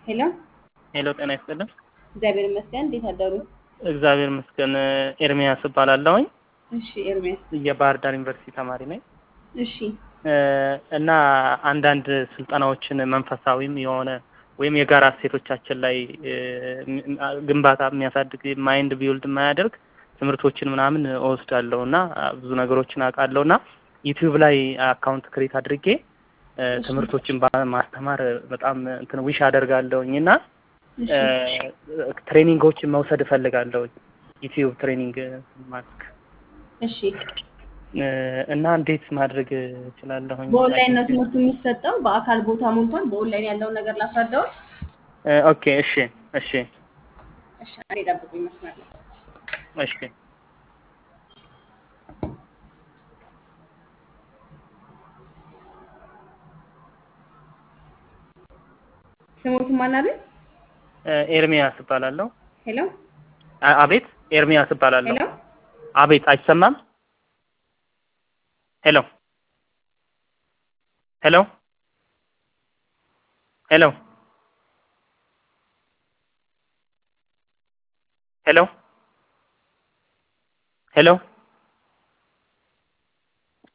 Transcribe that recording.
ሄሎ ሄሎ ጤና ይስጥልን። እግዚአብሔር ይመስገን። እንዴት አደሩ? እግዚአብሔር ይመስገን። ኤርሚያስ እባላለሁኝ እሺ ኤርሚያስ። የባህር ዳር ዩኒቨርሲቲ ተማሪ ነኝ እሺ እና አንዳንድ ስልጠናዎችን መንፈሳዊም የሆነ ወይም የጋራ እሴቶቻችን ላይ ግንባታ የሚያሳድግ ማይንድ ቢውልድ የማያደርግ ትምህርቶችን ምናምን እወስዳለሁ እና ብዙ ነገሮችን አውቃለሁ እና ዩቲዩብ ላይ አካውንት ክሬት አድርጌ ትምህርቶችን ማስተማር በጣም እንትን ዊሽ አደርጋለሁኝ እና ትሬኒንጎችን መውሰድ እፈልጋለሁ። ዩቲዩብ ትሬኒንግ ማድረግ እሺ እና እንዴት ማድረግ እችላለሁኝ? በኦንላይን ነው ትምህርቱ የሚሰጠው። በአካል ቦታ ሞልቷል። በኦንላይን ያለውን ነገር ላስረዳው። ኦኬ እሺ እሺ እሺ አንዴ ጠብቁኝ መስመር ላይ እሺ ስሞትን ማን አለ? ኤርሚያስ እባላለሁ። ሄሎ አ- አቤት ኤርሚያስ እባላለሁ። ሄሎ አቤት አይሰማም? ሄሎ ሄሎ ሄሎ ሄሎ ሄሎ